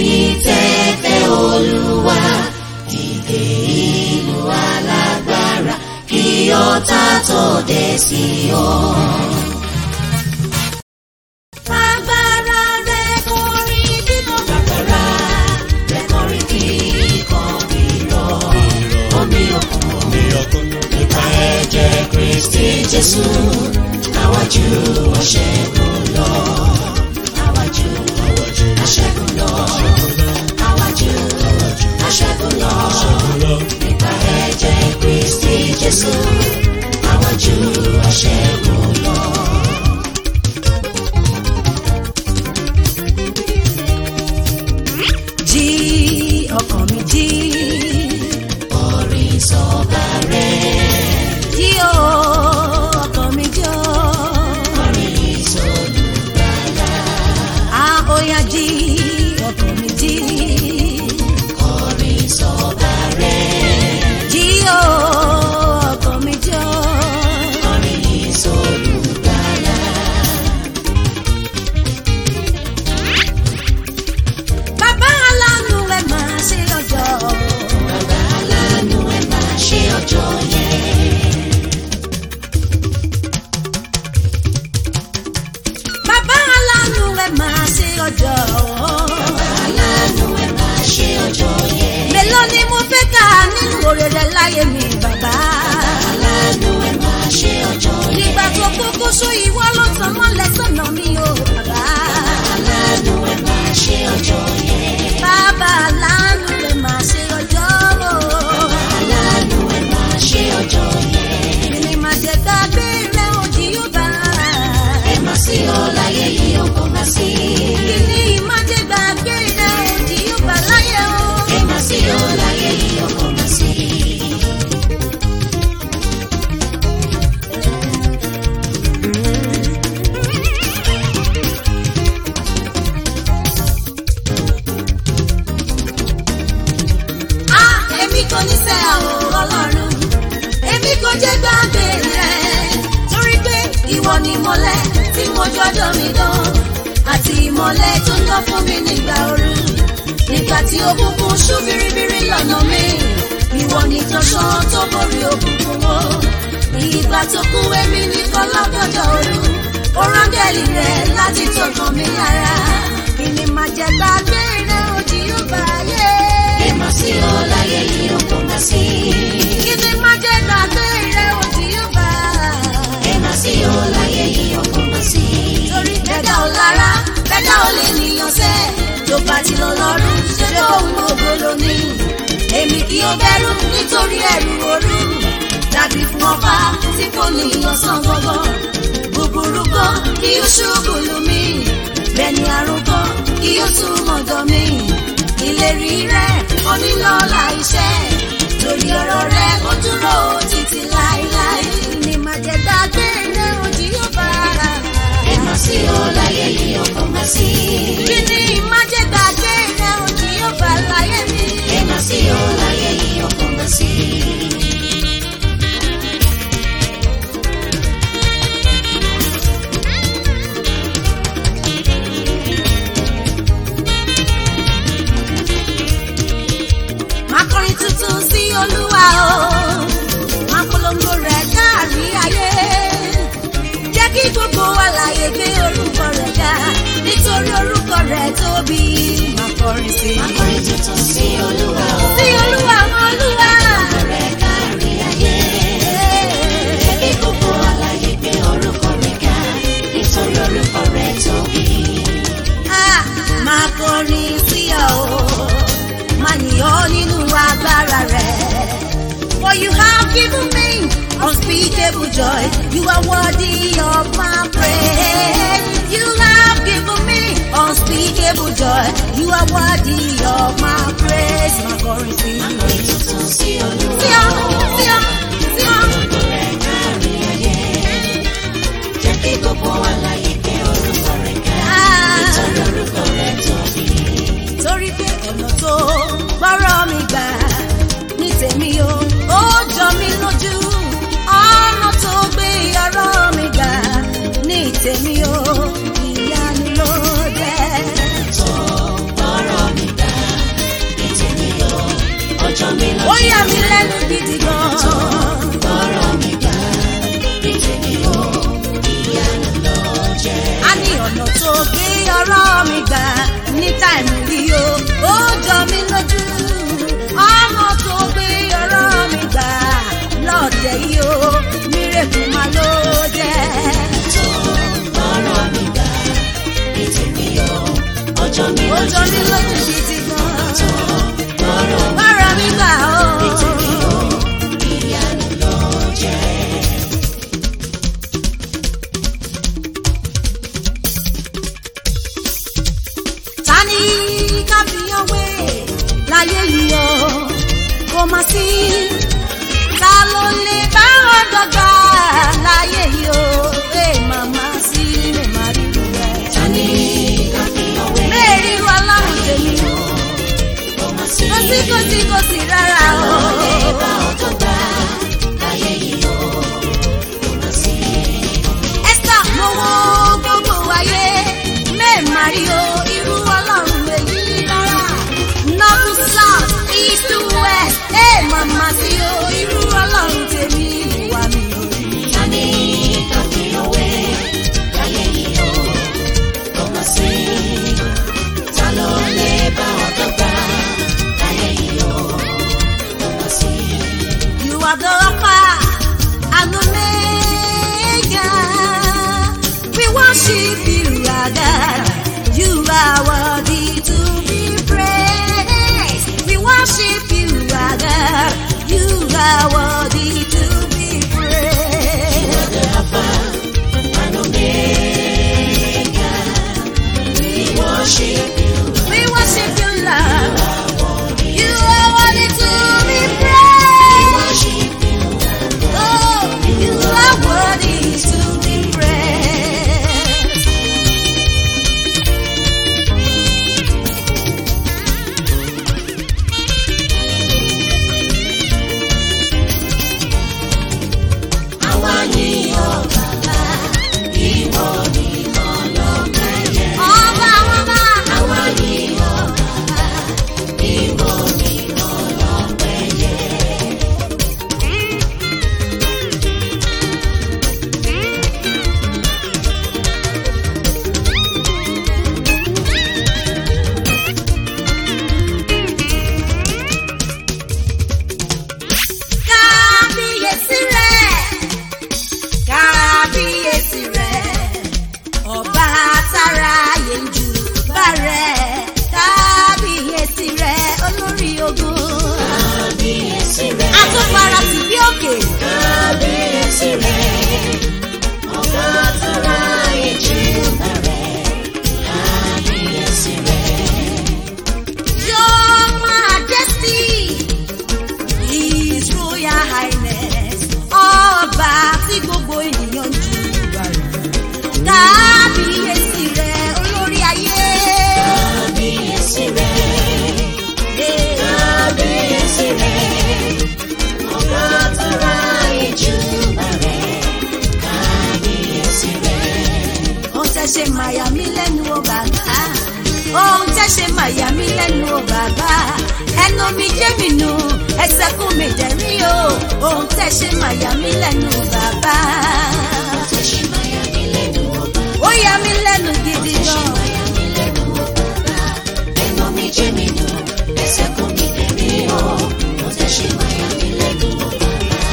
ẹ̀yin tẹ́ fẹ́ olúwa dìde ìlú alágbára kí ọ̀tá tó dé sí ọ. Agbára rẹ̀ kọrin bímọ bàbàrà rẹ̀ kọrin kíkọ́ bírọ̀ omi òkun nípa ẹ̀jẹ̀ Kristi Jésù àwájú ọ̀ṣẹ́gun lọ. Àwájú ọ̀ṣẹ́gun lọ. Àwájú ọ̀ṣẹ́gun lọ. Nípa ẹ̀jẹ̀ Kristi Jésù àwájú ọ̀ṣẹ́gun lọ. jí ọkàn mi jí Orin sọ̀bà rẹ̀. jí o ọkàn mi jí o Orin sọ̀lùgbàlà. a ó yá jí ọkàn mi jí Orin sọ̀bà rẹ̀. jí o ọkàn mi jí o Orin sọ̀lùgbàlà. bàbá aláàánú ẹ máa ṣe ọjọ́ Bàbá aláàánú ẹ máa ṣe ọjọ́ yẹn. bàbá aláàánú ẹ máa ṣe ọjọ́ Bàbá aláàánú ẹ máa ṣe ọjọ́ yẹn. mélòó ni mo fẹ́ kà nínú oore rẹ láyé mi bàbá. Aláàánú ẹ máa ṣe ọjọ́ yẹn. nígbà tó kókó só ìwọ ló tàn mọ́lẹ̀ sọ́nà mi o bàbá. Aláàánú ẹ máa ṣe ọjọ́ yẹn. bàbá aláàánú rẹ̀ máa ṣe ọjọ́ o. Aláàánú ẹ máa ṣe ọjọ́ yẹn. mi ni màá jẹ gbàgbé rẹ̀ òjì yóò bá. Ẹ máa sí ọ láyé yìí ó kò máa sí. kí ni màá jẹ gbàgbé rẹ̀ òjì yóò bá láyé o. Ẹ máa sí ọ láyé yìí ó kò máa sí. a èmi kò ní sẹ́ àwọn ọlọ́run èmi kò jẹ́ gbàgbé rẹ̀ torí pé ìwọ ni ìmọ́lẹ̀ tí mo jọjọ́ mi dán àti ìmọ́lẹ̀ tó ń lọ fún mi nígbà ooru nígbà tí òkùnkùn ṣú biribiri lọ́nà mi ìwọ ni tọ́ṣán tó borí òkùnkùn wo ìgbà tó kú èmi nìkan lọ́gọ́jọ́ ooru ó rángẹ́lì rẹ̀ láti tọkàn mi lára ìní máa jẹ gbàgbé rẹ̀ òjì yóò bá yé. Ẹ máa sí ọ láyé yìí ó kò máa sí. Kíni má jẹ́ gbàgbé rẹ̀ òjì yóò bá. Ẹ máa sí ọ láyé yìí ó kò máa sí. Torí bẹ́dá ò lára, bẹ́dá ò lè níyàn sẹ́. Tó bá ti lọ lọ́rùn, ṣé bó ń gbogbo lóní? Èmi kì í bẹ̀rù nítorí ẹ̀rù òru. Dàbí fún ọba tí kò níyàn sàn gbọ́gbọ́. Búburú kan kí ó ṣubú lù mí. Bẹ́ẹ̀ni àrùn kan kí ó tún mọ̀dọ̀ mi. Ìlérí rẹ̀ onílọ́lá iṣẹ́. Torí ọ̀rọ̀ rẹ̀ ó dúró títí láéláé. Ní máa jẹ gbàgbé rẹ̀ òjì yóò bá. Ẹ máa sí ọ láyé yìí ó kò máa sí. Kí ni máa jẹ gbàgbé rẹ̀ òjì yóò bá láyé mi? Ẹ máa sí ọ láyé yìí ó kò máa sí. Máa kọrin tuntun sí Olúwa o. Máa polongo rẹ̀ káàrí ayé. Jẹ́ kí gbogbo àlàyé gbé orúkọ rẹ̀ ga. Nítorí orúkọ rẹ̀ tóbi. Máa kọrin sí. Akọrin tuntun sí Olúwa o. Sí Olúwa mọ Olúwa. Rẹ̀ kárí ayé. Jẹ́ kí gbogbo àlàyé gbé orúkọ rẹ̀ ga. Nítorí orúkọ rẹ̀ tóbi. Ah, Máa kọrin sí ọ o. Máa yìn ọ́ nínú agbára rẹ̀. For you have given me unspeakable joy. You are worthy of my praise. You have given me unspeakable joy. You are worthy of my praise. Máa kọrin sí. Akọrin tuntun sí Olúwa Sí ọ, sí ọ, sí ọ. rẹ̀ kárí ayé. Jẹ́ kí gbogbo àlàyé gbé orúkọ rẹ̀ ga. Ah. Nítorí orúkọ rẹ̀ tóbi. torí pé ọ̀nà tó gbọ́rọ̀ mi gbà ní tèmi o ó jọ mí lójú ọ̀nà tó gbé ọ̀rọ̀ mi gbà ní tèmi o ìyanu ló jẹ́. Tó gbọ́rọ̀ mi gbà. mí lẹ́nu gidi gan. ọ̀rọ̀ mi gbà bí tèmi o ìyanu ló jẹ́. a ní ọ̀nà tó gbé ọ̀rọ̀ mi gbà ní táìmù rí o ó jọ mí lójú ọ̀nà tó gbé ọ̀rọ̀ mi gbà lọ́ọ̀dẹ̀ yìí o mírèkù máa ló jẹ́. tó ọ̀rọ̀ mi gbà bí tèmi o ọjọ́ mi ó jọ mí lójú. lójú gidi gan. tó ọ̀rọ̀ mi ọ̀rọ̀ mi gbà o. bí tèmi o ìyanu ló jẹ́. ta ni ká fi yan wé láyé yìí o kò má sí ta ló lè bá wọn dọ́gba láyé yìí o ẹ màmá sí lè má rí ru rẹ. ta ni ká fi ọwé mẹ́rin ru ọlọ́run tèmi o ọmọ sí kò sí kò sí kò sí rárá o. bá ọjọ́ gbà láyé yìí o ọmọ sí. ẹ́sà mo wo gbogbo ayé mẹ́ẹ̀mà rí o irú ọlọ́run èyí rárá. north south east west ẹ màmá sí o irú ọlọ́run tèmi wà mí o. ta ni ká fi ọwé láyé yìí o ọmọ sí. ta ló lè bá ọjọ́ gbà láyé yìí o ọmọ sí. You are the Alpha and Omega. We worship you, our God. You are worthy to be praised. We worship you, our God. You are worthy to be praised. the Alpha and Omega. We worship you. We worship you, Lord. You are worthy to be praised. Worship you. Oh, you are worthy to be praised. Àwa yìn ọ́ bàbá, ìwọ nìkan lọ́pẹ́ yẹ. Ọba ọba, Àwa yìn ọ́ bàbá, ìwọ nìkan lọ́pẹ́ yẹ. kábíyèsí rẹ̀, kábíyèsí rẹ̀, ọba tára yẹnjú bá rẹ̀, kábíyèsí rẹ̀, olórí ogun. Kábíyèsí rẹ̀, Àtúnfara tì bí òkè, kábíyèsí rẹ̀, ọba tó ráyè jù bẹ̀rẹ̀. Kábíyèsí rẹ̀, Your Majesty, His Royal Highness, ọba tí gbogbo ènìyàn ń júbà rẹ̀. Kábíyèsí rẹ̀, olórí ayé. kábíyèsí rẹ̀, kábíyèsí rẹ̀, ọba tó ráyè jù bẹ̀rẹ̀. Kábíyèsí rẹ̀. Ohun tẹ́ ṣe màyà mí lẹ́nu o bàbá. Ohun tẹ́ ṣe màyà mí lẹ́nu o bàbá. Ẹnu mi jẹ́ mi nù, ẹsẹ̀ kún mi dẹ̀rí o. Ohun tẹ́ ṣe màyà mí lẹ́nu o bàbá. Ṣé máa yà mí lẹ́nu ọba? Ó yà mí lẹ́nu gidi Ṣé gan. máa yà mí lẹ́nu ọba? Ẹnu mi jẹ́ mi nù, ẹsẹ̀ kún mi tẹ̀lé o. Mo tẹ́ ṣe máa yà mí lẹ́nu ọba.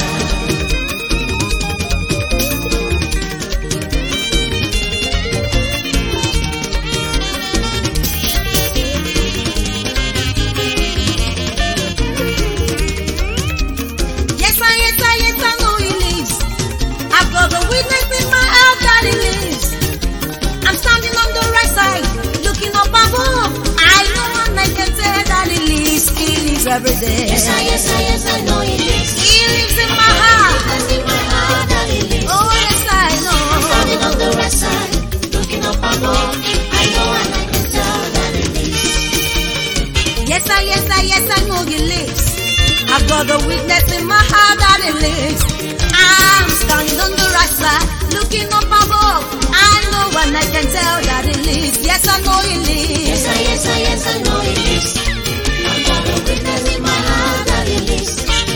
Yes, I, yes, I, yes, I know he lives. I've got the witness in my heart that he lives. I'm standing on the right side, looking up above. I know and I can tell that he lives. He lives every day. Yes, I, yes, I, yes, I know he lives. He lives in my heart. That's in my heart that he lives. Oh, yes, I know. Standing on the right side, looking up above. I know and I can tell that he lives. Yes, I, yes, I, yes, I know he lives. I've got the witness in my heart that he lives. I'm standing on the right side, looking up above. I know and I can tell that he lives. Yes, I know he lives. Yes, I, yes, I, yes, I know he lives. I've got a witness in my heart that he lives.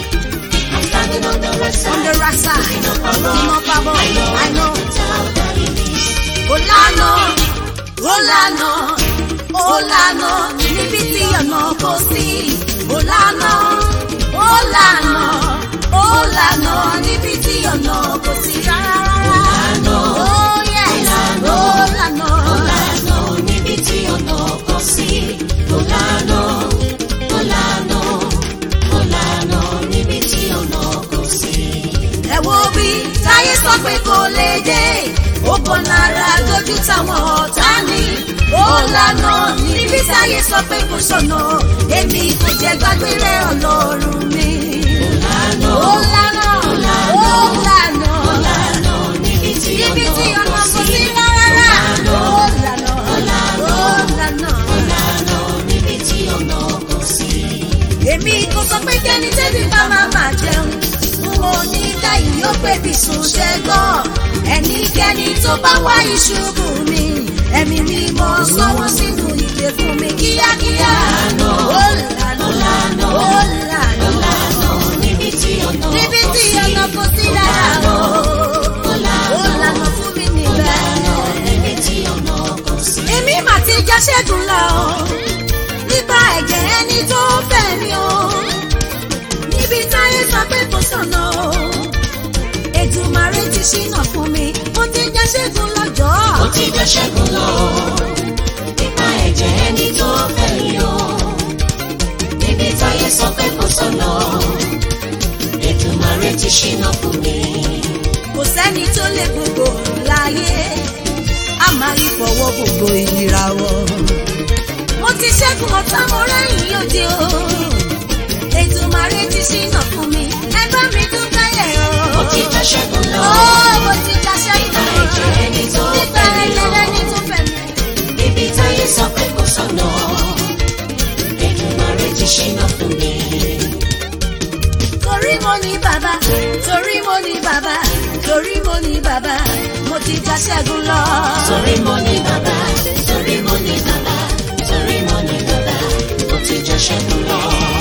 right on the side. right side. Looking up above. Looking up above. I know I know. tell that it is. Ó lànà, ó lànà, ó lànà, níbi tí ọ̀nà kò sí. Ó lànà, ó lànà, ó lànà, níbi tí ọ̀nà kò sí rárá. lànà, Oh yes, ó ó lànà. Ó lànà níbi tí ọ̀nà kò sí. Ó lànà, ó lànà, ó lànà níbi tí ọ̀nà kò sí. Ẹ wo bí táyé sọ pé kò lè dé. Ó bọ̀ lára lójú táwọn ọ̀tá ní. Ó lànà níbi táyé sọ pé kò sọ̀nà. Èmi kò jẹ́ gbàgbé rẹ̀ ọlọ́run mi. Ó lànà, Ó lànà, ó lànà. ó lànà níbi tí Níbi tí ọ̀nà ọ̀nà kò kò sí. sí rárá. Ó lànà, ó lànà. Ó lànà níbi tí ọ̀nà kò sí. Èmi kò sọ pé kẹ́ni tẹ́bí bá máa máa jẹun. N ò ní ká ìyó pé bí sùn ṣe gbọ́. Ẹnikẹ́ni tó bá wá ìṣubú mi. Ẹ̀mí mi mọ sọ́wọ́ sínú ìdè fún mi kíákíá. Ó lànà, ó lànà. Ó lànà níbi tí ọ̀nà Níbi kò tí sí. ọ̀nà kò sí rárá o. Ó lànà, Ó lànà fún mi ó lànà níbẹ̀. níbi tí ọ̀nà kò sí. Èmi mà ti já ṣẹ́gun lọ. Nípa ẹ̀jẹ̀ ẹni tó fẹ́ mi o. Níbi táyé sọ pé kò sọ̀nà o. Èdùmàrè ti ṣínà fún mi. Mo ti já ṣẹ́gun lọ́jọ́. Ó ti jẹ́ ṣẹ́gun lọ. Nípa ẹ̀jẹ̀ ẹni tó fẹ́ mi o. Níbi táyé sọ pé kò sọ̀nà. Èdùmàrè ti ṣínà fún mi. Kò sẹ́ni tó lè gbogbo láyé. A máa rí fọwọ́ gbogbo ìràwọ̀. Mo ti ṣẹ́gun ọ̀tá mo rẹ́yìn òde o. Èdùmàrè ti ṣínà fún mi. Ẹ bá mi dúpẹ́ yẹ̀ o. Ó ti jẹ́ ṣẹ́gun lọ. Ó mo ti já ṣẹ́gun Nípa ẹ̀jẹ̀ ẹni tó Nípa fẹ́ mi ẹ̀jẹ̀ o. ẹni tó fẹ́ mi. Níbi táyé sọ pé kò sọ̀nà. Èdùmàrè ti ṣínà fún mi. Torí mo ní bàbá, torí mo ní bàbá, torí mo ní bàbá, mo ti já ṣẹ́gun lọ. Torí mo ní bàbá, torí mo ní bàbá, torí mo ní bàbá, ó ti jẹ́ ṣẹ́gun lọ.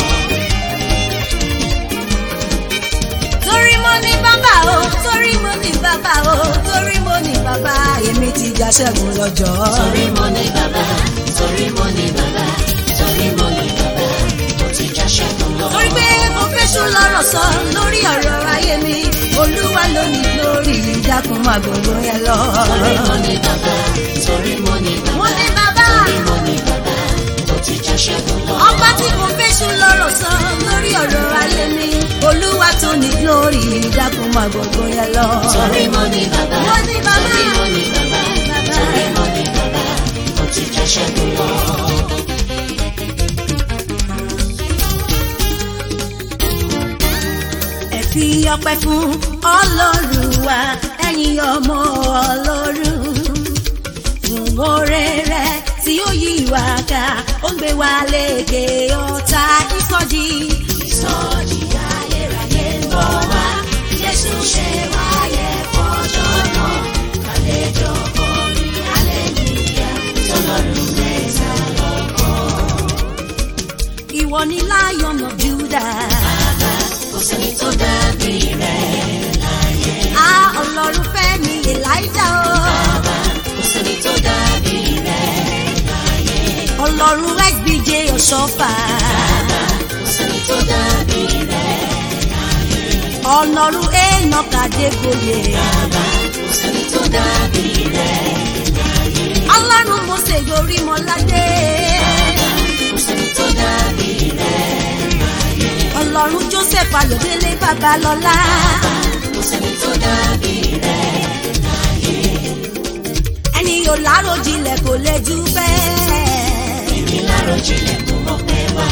Torí mo ní bàbá o, torí mo ní bàbá o, torí mo ní bàbá, èmi ti já ṣẹ́gun lọ́jọ́. Torí mo ní bàbá, torí mo ní bàbá, torí mo ní bàbá, ó ti jẹ́ ṣẹ́gun lọ. Torí pé mo fẹ́ sùn lọ́rọ̀ sọ lórí ọ̀rọ̀ ayé mi, Olúwa ló ní lórí ìdákun máa gbogbo ẹ lọ. Torí mo ní bàbá, torí mo ní Mo bàbá, ní bàbá. torí mo ní bàbá, ó ti jẹ́ ṣẹ́gun lọ. ọba tí kò fẹ́sùn lọ́rọ̀ sọ lórí ọ̀rọ̀ ayé mi olúwa tó ní lórí ìdákun máa gbogbo yẹn lọ. Torí mo ní bàbá, Mo ní bàbá. torí mo ní bàbá, Bàbá. torí mo ní bàbá, ó ti jẹ́ ṣẹ́gun lọ. ẹ fi ọpẹ́ fún ọlọ́run wa ẹ̀yin ọmọ ọlọ́run fún oore rẹ̀ tí ó yí wa ká ó ń gbé wa lékè ọ̀tá ìsọjí. ìsọjí ayérayé ń bọ̀ wá jésù ṣe wáyé fọjọ́ náà àlejò kọrin aleluya tọlọ́run mẹ́ta lọ́kàn. ìwọ ni lion of judah. Kò sẹ́ni tó dàbí rẹ̀ láyé. a ọlọ́run fẹ́ mi elijah o. Kò sẹ́ni tó dàbí rẹ̀ láyé. ọlọ́run sbj ọ̀ṣọ́fà. Kò sẹ́ni tó dàbí rẹ̀ láyé. ọlọ́run enoch adégbòye. Kò sẹ́ni tó dàbí rẹ̀ láyé. ọlọ́run mose yorí mọ́ládé. Kò sẹ́ni tó dàbí rẹ̀ láyé. ọlọ́run joseph ayọ̀délé babalọ́lá. Kò sẹ́ni tó dàbí rẹ̀ láyé. ẹni yóò láròjinlẹ̀ kò lè jù bẹ́ẹ̀. Èmi láròjinlẹ̀ kò mọ̀ pé wá.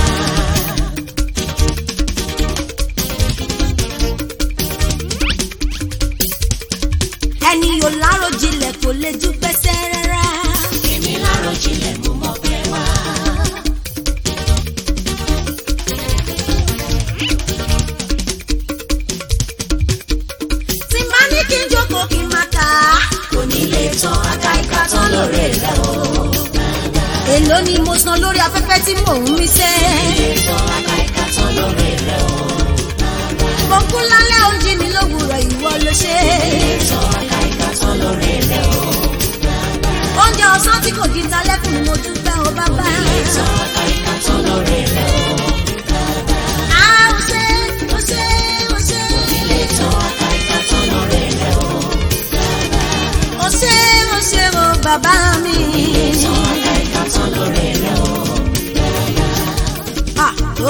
ẹni yóò láròjinlẹ̀ kò lè jù pẹ́sẹ́ rárá. Èmi láròjinlẹ̀ kò mọ̀ pé wá. tí máa ní kí n jókòó kí n máa kà á. Onílé tán aká ìka tán lórí rẹ̀ o. èló ni mo san lórí afẹ́fẹ́ tí mò ń mí sẹ́. Onílé tán aká ìka tán lórí rẹ̀ o. mo kú lálẹ́ oúnjẹ mi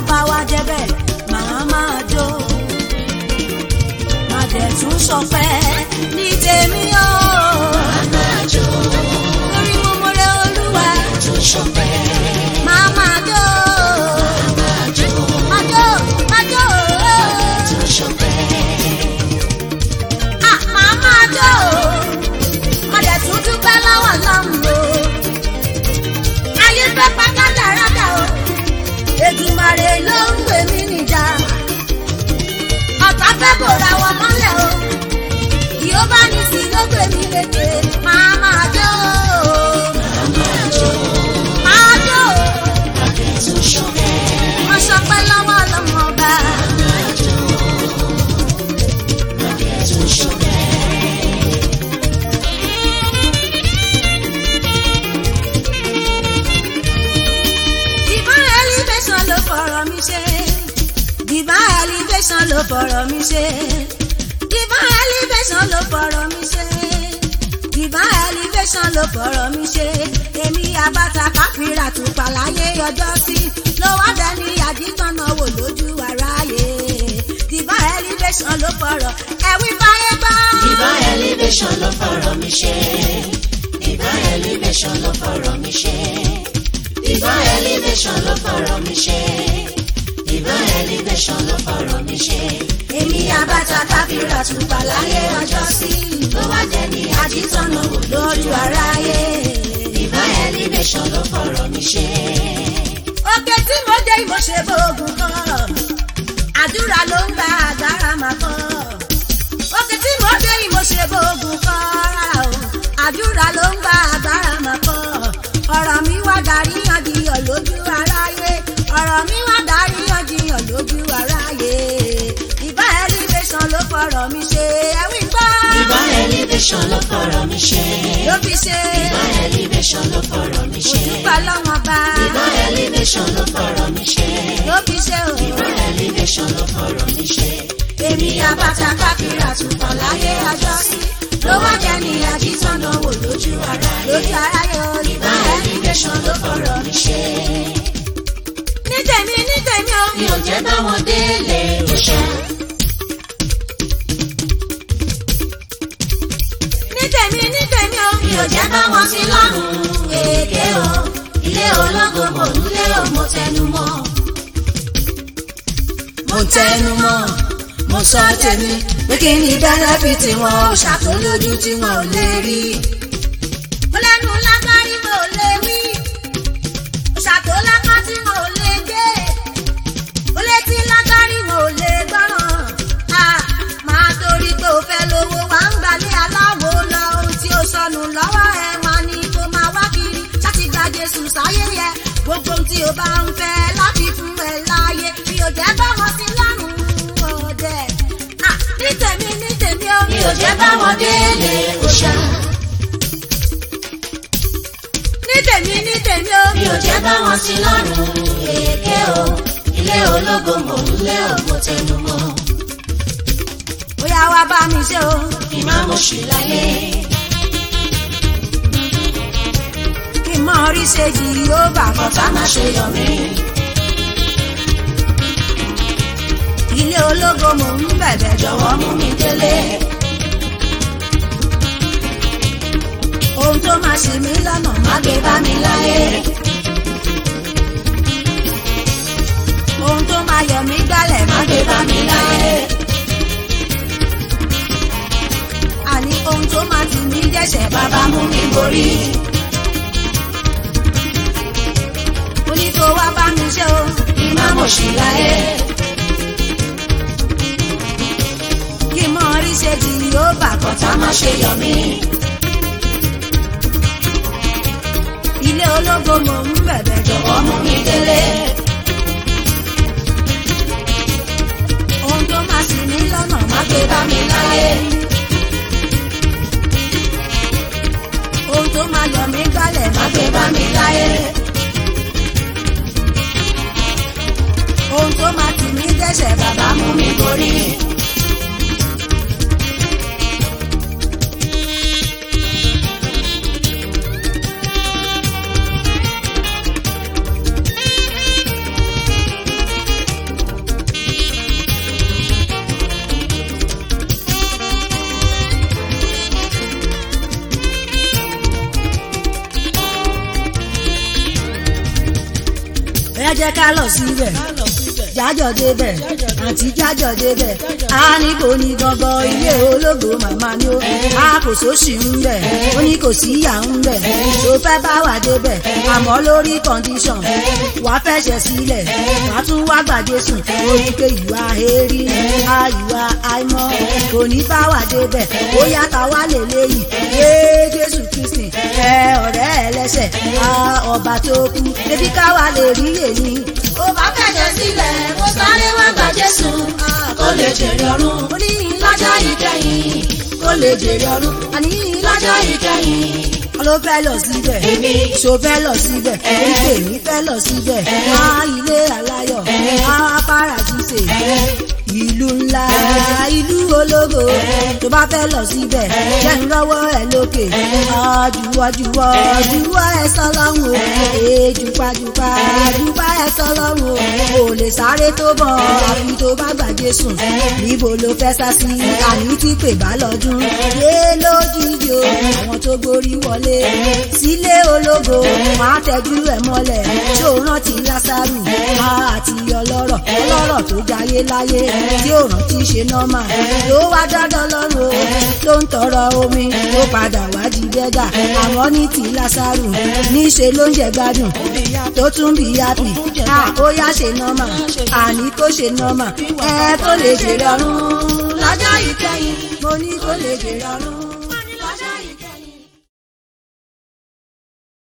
bá wá débẹ̀ màá máa jó má dẹ̀ tún sọpẹ́ ní tèmi o máa jó lórí mo mọ̀rẹ́ olúwa tó ṣọpẹ́ màá máa jó máa jó máa jó máa jó tó ṣọpẹ́ ah màá máa jó má dẹ̀ tún dúpẹ́ lọ́wọ́ lọ́hùn o ayé fẹ́ pátá dáradá o Èdùmàrè ló ń gbé mi níjà ọ̀tá fẹ́ bòra wọn mọ́lẹ̀ o yóò bá ní sí ló gbé mi lékè máa máa jó máa jó máa jó tó ṣọpẹ́ mo sọpẹ́ lọ́wọ́ lọ́mọ ọba máa jó tó ṣọpẹ́ divine elevation ló fọ̀rọ̀ mi ṣe divine elevation ló fọ̀rọ̀ mi ṣe divine elevation ló fọ̀rọ̀ mi ṣe divine elevation ló fọ̀rọ̀ mi ṣe èmi abata káfíńrà tùpà láyé ọjọ́ sí ló wá dẹni àdìtọ́nà wò lójú aráyé divine elevation ló fọ̀rọ̀ ẹ̀wí fáyé gbọ́. divine elevation ló fọ̀rọ̀ mi ṣe divine elevation ló fọ̀rọ̀ mi ṣe divine elevation ló fọ̀rọ̀ mi ṣe divine elevation ló fọ̀rọ̀ mi ṣe èmi abata káfíńrà tùpà láyé ọjọ́ sí ló wá dẹni àdìtọ́nà wò lójú aráyé. divine elevation ló fọ̀rọ̀ mi ṣe òkè tí mo dé mo ṣe bóògùn kan àdúrà ló ń gba agbára máa kọ́ òkè tí mo dé mo ṣe bóògùn kan rárá o àdúrà ló ń gba agbára máa kọ́ ọ̀rọ̀ mi wá darí yànjiyàn lójú aráyé ọ̀rọ̀ mi wá darí yànjiyàn lójú aráyé ìbá elevation ló fọ̀rọ̀ mi ṣe ẹ̀wí gbọ́ divine elevation ló fọ̀rọ̀ mi ṣe ló fi ṣe divine elevation ló fọ̀rọ̀ mi ṣe òtúpà lọ́wọ́n bá divine elevation ló fọ̀rọ̀ mi ṣe ló fi ṣe o. divine elevation ló fọ̀rọ̀ mi ṣe èmi abata káfíńrà tùpọ̀ láyé ọjọ́ sí ló wá jẹ́ ní àjíṣọ́nà wò lójú ara lójú aráyé divine olùbáyé elevation ló fọ̀rọ̀ mi ṣe. ní tèmi ní tèmi o mi ò jẹ́ bá wọn délé òṣà. ní tèmi ní tèmi o mi ò jẹ́ bá wọn sí lọ́rùn èké o. ilé ológo mò ń lé o mo tẹnu mọ́. mo tẹnu mọ́ mo sọ tèmi pé kí ni bẹ́nẹ́fìtì wọn ò ṣàtòlójú tí wọn ò lè rí. mo lẹ́nu lágbárí mo lè wí ṣàtòlákọ́ tí mo lè gbé mo létí lágbárí mo lè gbọ́ràn a máa torí pé o fẹ́ lówó wá ń gbalẹ̀ aláwo lọ ohun tí ó sọnù lọ́wọ́ ẹ máa ní kó máa wá kiri láti gba Jésù sáyé yẹ gbogbo ohun tí o bá ń fẹ́ láti fún ẹ láàyè bí o jẹ́ bá wọn sí lọ́rùn ọ̀dẹ̀ Ah, ní tèmi ní tèmi o mi ò jẹ́ bá wọn délé òṣà. ní tèmi ní tèmi o mi ò jẹ́ bá wọn sí lọ́rùn èké o. ilé ológo mò ń lé o mo tẹnu mọ́. bóyá wá bá mi ṣe o kí má mo ṣì láyé. kí n mọ orí ṣe jì yóò bà kọ́ kọ́tà má ṣe yọ mí. ilé ológo mò ń bẹ̀bẹ̀ jọ̀wọ́ jọ̀wọ́ mú mi délé. ohun tó máa ṣe mí lọ́nà má má gbé bá mi láyé. ohun tó máa yọ mí gbálẹ̀ má má gbé bá mi láyé. àní ohun tó máa tì mí dẹ́sẹ̀ bàbá bàbá mú mi borí. mo ní kó wá bá mi ṣe o kí má mo ṣì láyé. kí n mọ orí ṣe jì yóò bà kọ́ kọ́tà má ṣe yọ mí. ilé ológo mò ń bẹ̀bẹ̀ jọ̀wọ́ jọ̀wọ́ mú mi délé. ohun tó máa ṣì mí lọ́nà má má gbé bá mi láyé. ohun tó máa yọ mí gbálẹ̀ má má gbé bá mi láyé. ohun tó máa tì mí dẹ́sẹ̀ bàbá bàbá mú mi borí. jẹ́ ká lọ síbẹ̀ jájọ débẹ̀ àti jájọ débẹ̀ a ní kò ní gangan ilé ológo màmá ni ó a kò sóṣì ń bẹ̀ ó ní kò sí ìyá ń bẹ̀ tó fẹ́ bá wà débẹ̀ àmọ́ lórí condition wàá fẹsẹ̀ sílẹ̀ wàá tún wá gbàdé sùn ó ní pé ìwà èrí a ìwà àìmọ́ kò ní bá wà débẹ̀ ó yàtọ̀ wá lè léyìí yé Jésù Kristi ẹ ọ̀rẹ́ ẹlẹ́sẹ̀ a ọba tó kú ebi káwa lè rí èyí ó bá fẹ̀jẹ̀ sílẹ̀ mo sáré wá gba Jésù kó lè jèrè ọ̀run ó ní lọ́jọ́ ìkẹyìn kó lè jèrè ọ̀run àní lọ́jọ́ ìkẹyìn ló fẹ́ lọ síbẹ̀ Èmi. ṣó fẹ́ lọ síbẹ̀ èké mi fẹ́ lọ síbẹ̀ á ilé aláyọ̀ á paradíṣe ìlú ńlá ìlú ológo tó bá fẹ́ lọ síbẹ̀ jẹ́ ń rọ́wọ́ ẹ lókè àjùwọ́jùwọ́ jùwọ́ ẹ sọlọ́run o èjùpájùpá jùpá ẹ sọlọ́run o ò lè sáré tó bọ̀ àfi tó bá gbàgbé sùn níbo ló fẹ́ sá sí àní tí pè bá lọ́dún lé lójijì o àwọn tó gborí wọlé sílé ológo máa tẹ́jú ẹ̀ mọ́lẹ̀ tí ó rántí lásàrù àti ọlọ́rọ̀ ọlọ́rọ̀ tó jayé láyé tí ó rántí ṣe nọ́mà ló wá dandan lọ́rùn o ló ń tọrọ omi ó padà wá di dẹ́gà àwọn ní ti lásàrù níṣe ló ń jẹ gbádùn tó tún bí yápì ó yá ṣe nọ́mà àní kó ṣe nọ́mà ẹ kó lè jèrè ọ̀run lọ́jọ́ ìkẹyìn mo ní kó lè jèrè ọ̀run.